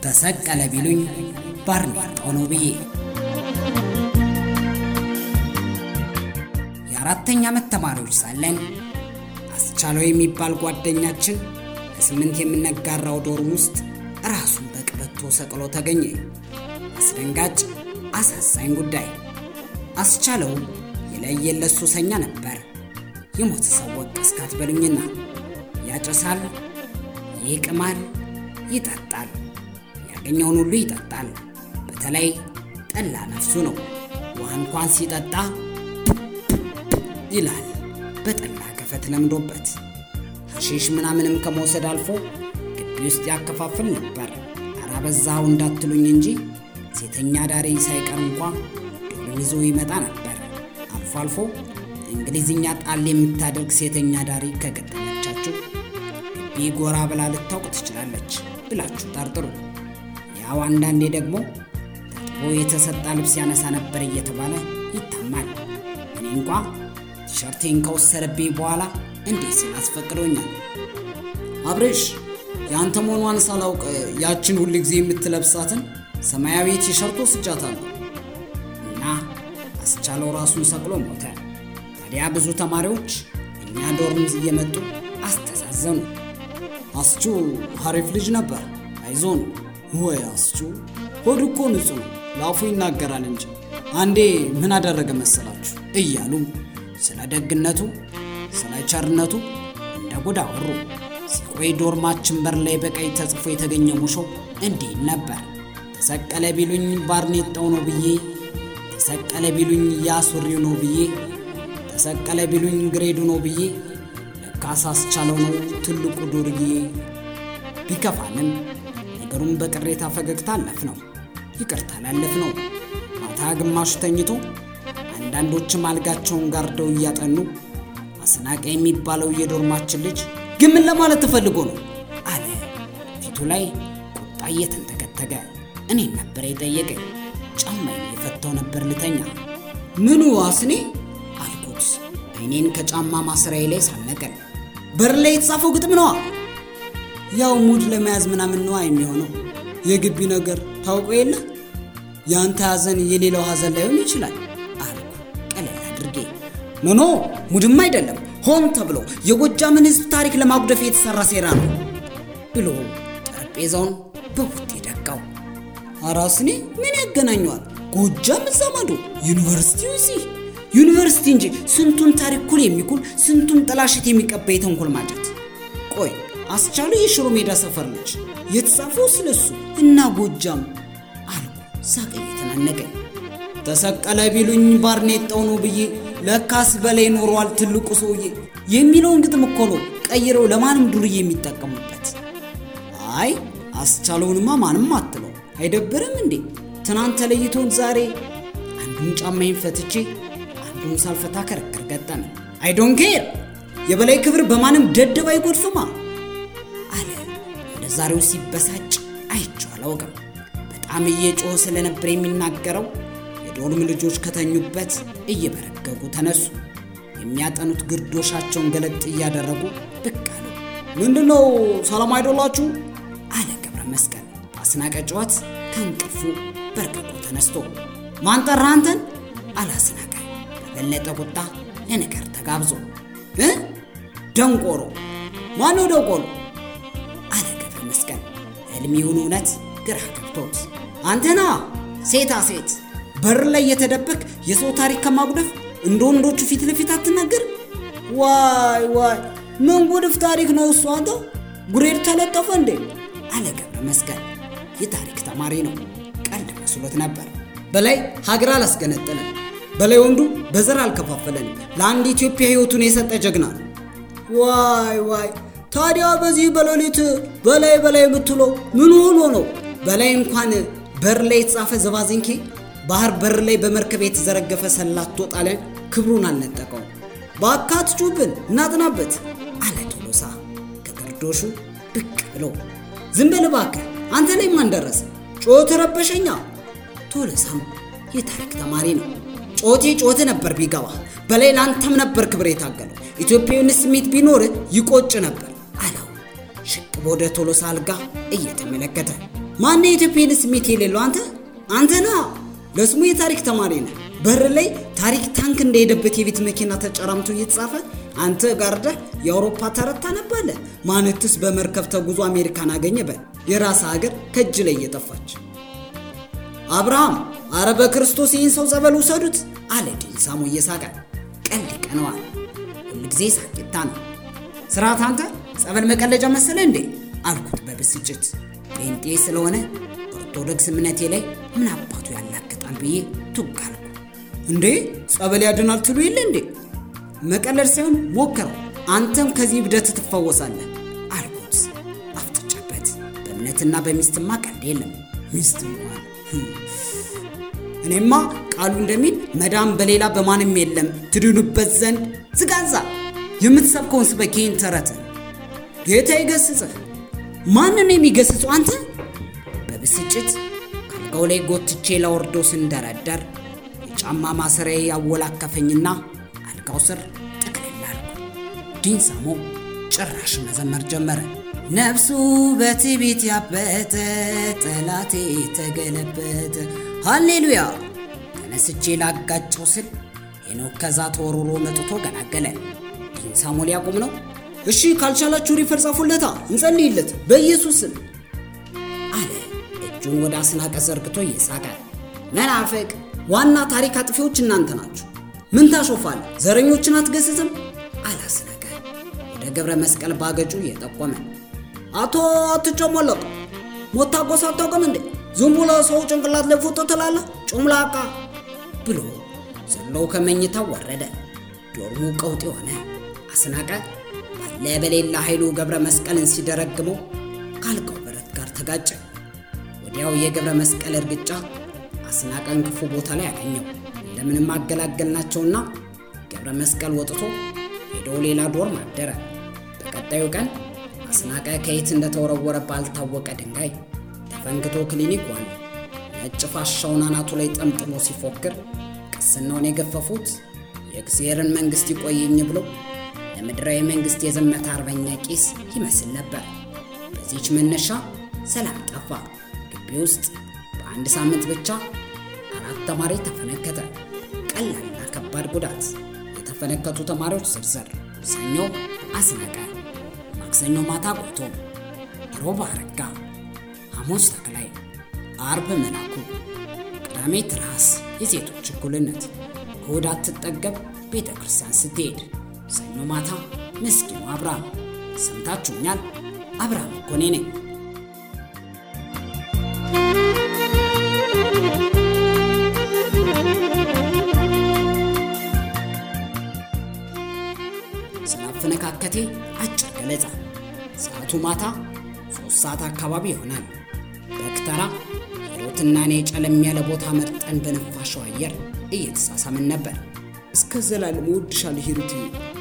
ተሰቀለ ቢሉኝ ባርኔጣው ነው ብዬ የአራተኛ ዓመት ተማሪዎች ሳለን አስቻለው የሚባል ጓደኛችን ለስምንት የምንጋራው ዶርም ውስጥ ራሱን በቀበቶ ሰቅሎ ተገኘ። አስደንጋጭ አሳዛኝ ጉዳይ። አስቻለው የለየለት ሱሰኛ ነበር። የሞተ ሰው ወቀስካት በሉኝና ያጨሳል፣ ይቅማል፣ ይጠጣል። ያገኘውን ሁሉ ይጠጣል። በተለይ ጠላ ነፍሱ ነው። ውሃ እንኳን ሲጠጣ ይላል በጠላ ገፈት ለምዶበት። ሐሺሽ ምናምንም ከመውሰድ አልፎ ግቢ ውስጥ ያከፋፍል ነበር። ኧረ በዛው እንዳትሉኝ እንጂ ሴተኛ ዳሪ ሳይቀር እንኳ ዶርም ይዞ ይመጣ ነበር። አልፎ አልፎ እንግሊዝኛ ጣል የምታደርግ ሴተኛ ዳሪ ከገጠመቻችሁ ግቢ ጎራ ብላ ልታውቅ ትችላለች ብላችሁ ጠርጥሩ። ያው አንዳንዴ ደግሞ ታጥቦ የተሰጣ ልብስ ያነሳ ነበር እየተባለ ይታማል። እኔ እንኳ ቲሸርቴን ከወሰደብኝ በኋላ እንዴት ሲል አስፈቅዶኛል። አብሬሽ የአንተ መሆኗን ሳላውቅ ያችን ሁል ጊዜ የምትለብሳትን ሰማያዊ ቲሸርት ወስጃታለሁ እና አስቻለው ራሱን ሰቅሎ ሞተ። ታዲያ ብዙ ተማሪዎች እኛ ዶርም እየመጡ አስተዛዘኑ። አስቹ ሀሪፍ ልጅ ነበር፣ አይዞን። ወይ አስቹ ሆድ እኮ ንጹህ ነው፣ ለአፉ ይናገራል እንጂ አንዴ ምን አደረገ መሰላችሁ እያሉ ስለ ደግነቱ ስለ ቸርነቱ እንደ ጉድ አወሩ። ሲቆይ ዶርማችን በር ላይ በቀይ ተጽፎ የተገኘ ሙሾ እንዲህ ነበር። ተሰቀለ ቢሉኝ ባርኔጣው ነው ብዬ፣ ተሰቀለ ቢሉኝ ያሱሪው ነው ብዬ፣ ተሰቀለ ቢሉኝ ግሬዱ ነው ብዬ፣ ለካስ አስቻለው ነው ትልቁ ዱርዬ። ቢከፋንም ነገሩን በቅሬታ ፈገግታ አለፍ ነው ይቅርታ ላለፍ ነው። ማታ ግማሹ ተኝቶ አንዳንዶችም አልጋቸውን ጋርደው እያጠኑ አስናቀ የሚባለው የዶርማችን ልጅ ግን ምን ለማለት ተፈልጎ ነው አለ። ፊቱ ላይ ቁጣ እየተንተከተገ እኔን ነበር የጠየቀኝ። ጫማዬን የፈታው ነበር ልተኛ። ምኑ አስኔ አልኩት፣ አይኔን ከጫማ ማሰሪያዬ ላይ ሳነቀል። በር ላይ የተጻፈው ግጥም ነዋ። ያው ሙድ ለመያዝ ምናምን ነዋ የሚሆነው። የግቢ ነገር ታውቆ የለ የአንተ ሐዘን የሌላው ሐዘን ላይሆን ይችላል አልኩ ቀለል አድርጌ። ኖኖ ሙድም አይደለም ሆን ተብሎ የጎጃምን ሕዝብ ታሪክ ለማጉደፍ የተሰራ ሴራ ነው ብሎ ጠረጴዛውን በቡቴ ደቃው። አራስኔ ምን ያገናኘዋል? ጎጃም እዛ ማዶ፣ ዩኒቨርሲቲው እዚህ። ዩኒቨርሲቲ እንጂ ስንቱን ታሪክ ኩል የሚኩል ስንቱን ጥላሸት የሚቀባ የተንኮል ማጀት። ቆይ አስቻሉ የሽሮ ሜዳ ሰፈር ልጅ የተጻፈው ስለሱ እና ጎጃም አልኩ ሳቅ እየተናነቀኝ። ተሰቀለ ቢሉኝ ባርኔጣው ነው ብዬ ለካስ በላይ ኖሯል ትልቁ ሰውዬ የሚለውን ግጥም እኮ ነው ቀይረው ለማንም ዱርዬ የሚጠቀሙበት። አይ አስቻለውንማ ማንም አትለው አይደብርም እንዴ? ትናንት ተለይቶን ዛሬ አንዱን ጫማዬን ፈትቼ አንዱን ሳልፈታ ክርክር ገጠመ። አይ ዶንት ኬር የበላይ ክብር በማንም ደደብ አይጎድፍማ አለ። እንደ ዛሬው ሲበሳጭ አይቼው አላውቅም። በጣም እየጮኸ ስለነበር የሚናገረው የዶርም ልጆች ከተኙበት እየበረገጉ ተነሱ። የሚያጠኑት ግርዶሻቸውን ገለጥ እያደረጉ ብቅ አሉ። ምንድነው ሰላም አይደላችሁ? አለ ገብረ መስቀል አስናቀ ጨዋት ከእንቅልፉ በርቅቆ ተነስቶ። ማን ጠራ አንተን? አለ አስናቀ በበለጠ ቁጣ ለነገር ተጋብዞ። እ ደንቆሮ ማነው ደንቆሮ? አለ ገብረ መስቀል ህልሚውን እውነት ግራ ገብቶት። አንተና ሴታ ሴት በር ላይ የተደበቅ የሰው ታሪክ ከማጉደፍ እንደ ወንዶቹ ፊት ለፊት አትናገር። ዋይ ዋይ ምን ጉድፍ ታሪክ ነው እሱ? አንተ ጉሬድ ተለጠፈ እንዴ? አለ ገብረ መስቀል። የታሪክ ተማሪ ነው። ቀልድ መስሎት ነበር። በላይ ሀገር አላስገነጠለን፣ በላይ ወንዱ በዘር አልከፋፈለን፣ ለአንድ ኢትዮጵያ ህይወቱን የሰጠ ጀግና ነው። ዋይ ዋይ ታዲያ በዚህ በሌሊት በላይ በላይ የምትለው ምን ሆኖ ነው? በላይ እንኳን በር ላይ የተጻፈ ዘባዝንኬ ባህር በር ላይ በመርከብ የተዘረገፈ ሰላቶ ጣሊያን ክብሩን አልነጠቀው። በአካት ጩብን እናጥናበት አለ ቶሎሳ ከግርዶሹ ብቅ ብሎ። ዝም በል እባክህ አንተ ላይ ማን ደረሰ? ጮት ረበሸኛ። ቶሎሳም የታሪክ ተማሪ ነው። ጮቴ ጮት ነበር ቢገባ በላይ ለአንተም ነበር ክብር የታገለው። ኢትዮጵያዊነት ስሜት ቢኖር ይቆጭ ነበር አለው ሽቅብ ወደ ቶሎሳ አልጋ እየተመለከተ። ማን የኢትዮጵያን ስሜት የሌለው አንተ አንተ ና ለስሙ የታሪክ ተማሪ ነህ። በር ላይ ታሪክ ታንክ እንደሄደበት የቤት መኪና ተጨራምቶ እየተጻፈ አንተ ጋርደህ የአውሮፓ ተረት ታነባለህ። ማንትስ በመርከብ ተጉዞ አሜሪካን አገኘ በል የራስ ሀገር ከእጅ ላይ እየጠፋች አብርሃም አረ በክርስቶስ ይህን ሰው ጸበል ውሰዱት አለ ዲንሳሞ እየሳቀ ቀልድ ይቀነዋል ሁልጊዜ ሳቂታ ነው ስርዓት አንተ ጸበል መቀለጃ መሰለ እንዴ አልኩት በብስጭት ጴንጤ ስለሆነ ኦርቶዶክስ እምነቴ ላይ ምን አባቱ ያላግጣል ብዬ ቱግ አልኩ እንዴ ጸበል ያድናል ትሉ የለ እንዴ መቀለድ ሳይሆን ሞክረው አንተም ከዚህ እብደት ትፈወሳለህ አልኩት አፍጥጨበት በእምነትና በሚስትማ ቀልድ የለም ሚስት እንኳን እኔማ ቃሉ እንደሚል መዳም በሌላ በማንም የለም ትድኑበት ዘንድ ዝጋዛ የምትሰብከውን ስበክ ይህን ተረትን ጌታ ይገስጽህ ማንን የሚገስጹ አንተ በብስጭት ካልጋው ላይ ጎትቼ ለወርዶ ስንደረደር የጫማ ማሰሪያ ያወላከፈኝና አልጋው ስር ጥቅልል አልኩ ዲንሳሞ ጭራሽ መዘመር ጀመረ ነፍሱ በትዕቢት ያበጠ ጠላቴ ተገለበጠ ሃሌሉያ ተነስቼ ላጋጨው ስል ሄኖክ ከዛ ተወርውሮ መጥቶ ገላገለ ዲንሳሞ ሊያቆም ነው እሺ ካልቻላችሁ ሪፈር ጻፉለታ እንጸልይለት በኢየሱስ ስም አለ እጁን ወደ አስናቀ ዘርግቶ እየሳቀ መናፍቅ ዋና ታሪክ አጥፊዎች እናንተ ናችሁ ምን ታሾፋል ዘረኞችን አትገስጽም አላስናቀ ወደ ገብረ መስቀል ባገጩ እየጠቆመ አቶ አትጨሞለቅ ሞታጎስ አታውቅም እንዴ ዝም ብሎ ሰው ጭንቅላት ላይ ፎቶ ትላለ ጩምላቃ ብሎ ዘለው ከመኝታው ወረደ ዶርሙ ቀውጥ የሆነ አስናቀ ባለ በሌላ ኃይሉ ገብረ መስቀልን ሲደረግመው ካልቀው ብረት ጋር ተጋጨ ወዲያው የገብረ መስቀል እርግጫ አስናቀን ክፉ ቦታ ላይ አገኘው እንደምንም አገላገልናቸውና ገብረ መስቀል ወጥቶ ሄዶ ሌላ ዶርም አደረ በቀጣዩ ቀን አስናቀ ከየት እንደተወረወረ ባልታወቀ ድንጋይ ተፈንክቶ ክሊኒክ ዋለ ነጭ ፋሻውን አናቱ ላይ ጠምጥሞ ሲፎክር ቅስናውን የገፈፉት የእግዚአብሔርን መንግሥት ይቆየኝ ብሎ ለምድራዊ መንግሥት የዘመተ አርበኛ ቄስ ይመስል ነበር በዚች መነሻ ሰላም ጠፋ ግቢ ውስጥ በአንድ ሳምንት ብቻ አራት ተማሪ ተፈነከተ ቀላልና ከባድ ጉዳት የተፈነከቱ ተማሪዎች ዝርዝር ሰኞ አስናቀ ማክሰኞ ማታ ጎቶ ሮብ አረጋ ሐሙስ ተክላይ አርብ መላኩ ቅዳሜ ትራስ የሴቶች እኩልነት እሁድ አትጠገብ ቤተ ክርስቲያን ስትሄድ ሰኞ ማታ ምስኪኑ አብርሃም ሰምታችሁኛል አብርሃም እኮ እኔ ነኝ ስላፈነካከቴ አጭር ገለጻ ሰዓቱ ማታ ሶስት ሰዓት አካባቢ ይሆናል በክተራ ሂሩትና እኔ ጨለም ያለ ቦታ መርጠን በነፋሻው አየር እየተሳሳምን ነበር እስከ ዘላለም እወድሻለሁ ሂሩት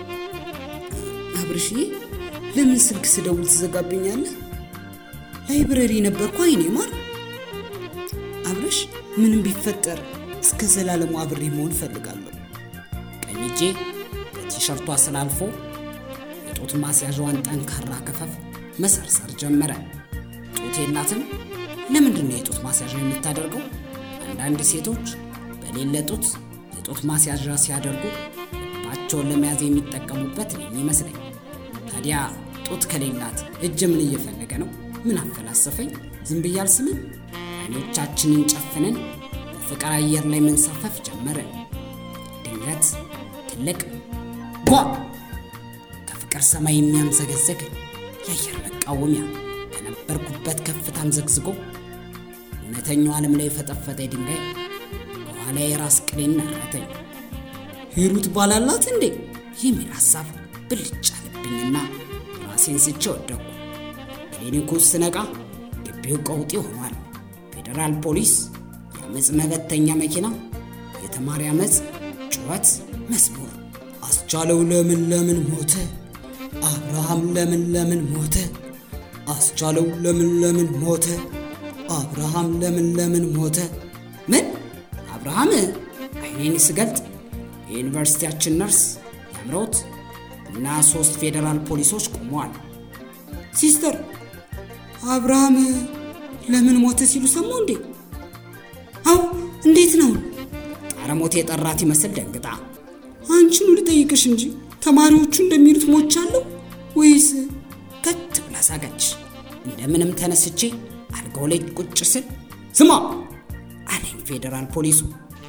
አብርሽዬ ለምን ስልክ ስደውል ትዘጋብኛለህ ላይብረሪ ነበርኩ አይኔ ማር አብረሽ ምንም ቢፈጠር እስከ ዘላለሙ አብሬ መሆን እፈልጋለሁ ቀኝ እጄ በቲሸርቷ ስላልፎ የጡት ማስያዣዋን ጠንካራ ክፈፍ መሰርሰር ጀመረ ጡት የላትም ለምንድን ነው የጡት ማስያዣ የምታደርገው አንዳንድ ሴቶች በሌለ ጡት የጡት ማስያዣ ሲያደርጉ ልባቸውን ለመያዝ የሚጠቀሙበት ነው የሚመስለኝ ታዲያ ጡት ከሌላት እጅ ምን እየፈለገ ነው ምን አፈላሰፈኝ ዝም ብዬ አልስምም አይኖቻችንን ጨፍነን በፍቅር አየር ላይ መንሳፈፍ ጀመርን ድንገት ትልቅ ጓ ከፍቅር ሰማይ የሚያምዘገዘግ የአየር መቃወሚያ ከነበርኩበት ከፍታም ዘግዝጎ እውነተኛው ዓለም ላይ የፈጠፈጠ ድንጋይ በኋላ የራስ ቅሌን ናረተኝ ሂሩት ባላላት እንዴ የሚል ሐሳብ ብልጭ አለብኝና ራሴን ስቼ ወደኩ ክሊኒኩ ስነቃ ግቢው ቀውጢ ሆኗል ፌዴራል ፖሊስ የአመፅ መበተኛ መኪና የተማሪ አመፅ ጩኸት መስሙር አስቻለው ለምን ለምን ሞተ አብርሃም ለምን ለምን ሞተ አስቻለው ለምን ለምን ሞተ አብርሃም ለምን ለምን ሞተ ምን አብርሃም አይኔን ስገልጥ የዩኒቨርሲቲያችን ነርስ ያምረውት እና ሶስት ፌዴራል ፖሊሶች ቆመዋል ሲስተር አብርሃም ለምን ሞተ ሲሉ ሰማሁ እንዴ? አው እንዴት ነው? ጣረሞት የጠራት ይመስል ደንግጣ አንቺኑ ልጠይቅሽ እንጂ ተማሪዎቹ እንደሚሉት ሞቻለሁ ወይስ? ከት ብላ ሳቀች። እንደምንም ተነስቼ አልጋው ላይ ቁጭ ስል ስማ አለኝ ፌዴራል ፖሊሱ።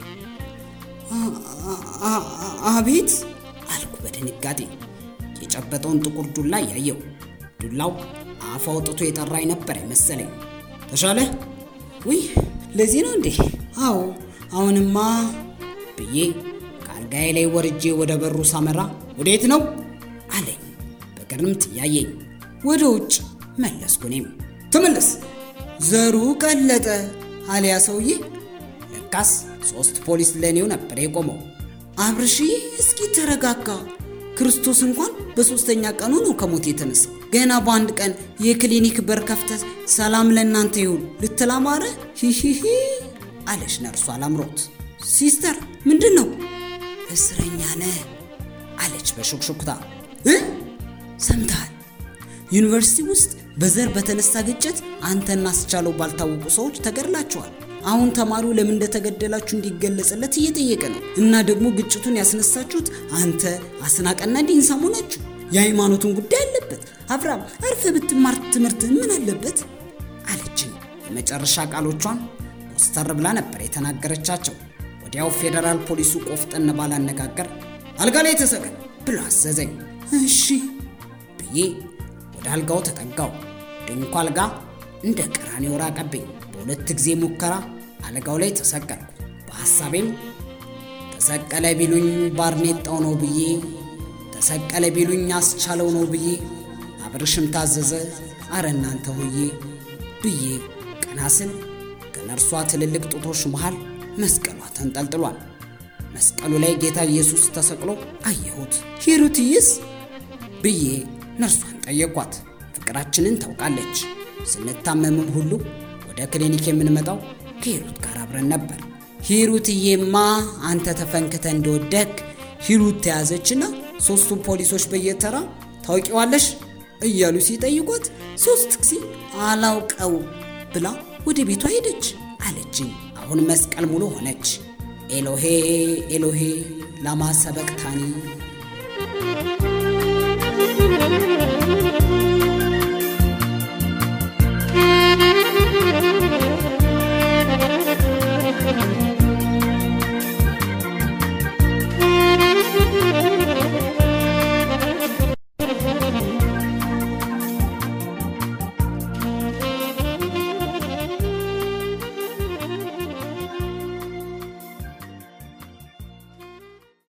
አቤት አልኩ በድንጋጤ የጨበጠውን ጥቁር ዱላ ያየው። ዱላው አፍ አውጥቶ የጠራኝ ነበር የመሰለኝ። ተሻለ? ውይ ለዚህ ነው እንዴ? አዎ አሁንማ ብዬ ከአልጋዬ ላይ ወርጄ ወደ በሩ ሳመራ ወዴት ነው አለኝ በግርምት እያየኝ። ወደ ውጭ መለስኩ እኔም። ተመለስ ዘሩ ቀለጠ አሊያ ሰውዬ። ለካስ ሶስት ፖሊስ ለእኔው ነበር የቆመው። አብርሽዬ እስኪ ተረጋጋ። ክርስቶስ እንኳን በሶስተኛ ቀኑ ነው ከሞት የተነሳው። ገና በአንድ ቀን የክሊኒክ በር ከፍተህ ሰላም ለእናንተ ይሁን ልትል አማረ? ሂሂሂ አለች ነርሷ አላምሮት። ሲስተር ምንድን ነው? እስረኛ ነህ አለች በሹክሹክታ። እ ሰምተሃል? ዩኒቨርሲቲ ውስጥ በዘር በተነሳ ግጭት አንተና አስቻለው ባልታወቁ ሰዎች ተገድላችኋል። አሁን ተማሪው ለምን እንደተገደላችሁ እንዲገለጽለት እየጠየቀ ነው። እና ደግሞ ግጭቱን ያስነሳችሁት አንተ አስናቀና ዲንሳ መሆናችሁ። የሃይማኖቱን ጉዳይ አለበት። አብርሃም አርፈ ብትማር ትምህርት ምን አለበት አለችኝ። የመጨረሻ ቃሎቿን ኮስተር ብላ ነበር የተናገረቻቸው። ወዲያው ፌዴራል ፖሊሱ ቆፍጠን ባላነጋገር አልጋ ላይ ተሰቀል ብሎ አዘዘኝ። እሺ ብዬ ወደ አልጋው ተጠጋው። ድንኳ አልጋ እንደ ቀራኔው ራቀብኝ። በሁለት ጊዜ ሙከራ አልጋው ላይ ተሰቀልኩ። በሐሳቤም ተሰቀለ ቢሉኝ ባርኔጣው ነው ብዬ፣ ተሰቀለ ቢሉኝ አስቻለው ነው ብዬ፣ አብርሽም ታዘዘ አረ እናንተ ሆዬ ብዬ ቀና ስል ከነርሷ ትልልቅ ጡቶች መሃል መስቀሏ ተንጠልጥሏል። መስቀሉ ላይ ጌታ ኢየሱስ ተሰቅሎ አየሁት። ሂሩትዬስ ብዬ ነርሷን ጠየኳት። ፍቅራችንን ታውቃለች። ስንታመምም ሁሉ ወደ ክሊኒክ የምንመጣው ከሂሩት ጋር አብረን ነበር። ሂሩትዬማ አንተ ተፈንክተ እንደወደክ ሂሩት ተያዘችና ሶስቱ ፖሊሶች በየተራ ታውቂዋለሽ እያሉ ሲጠይቋት ሶስት ጊዜ አላውቀው ብላ ወደ ቤቷ ሄደች አለችኝ። አሁን መስቀል ሙሉ ሆነች። ኤሎሄ ኤሎሄ ላማ ሰበቅታኒ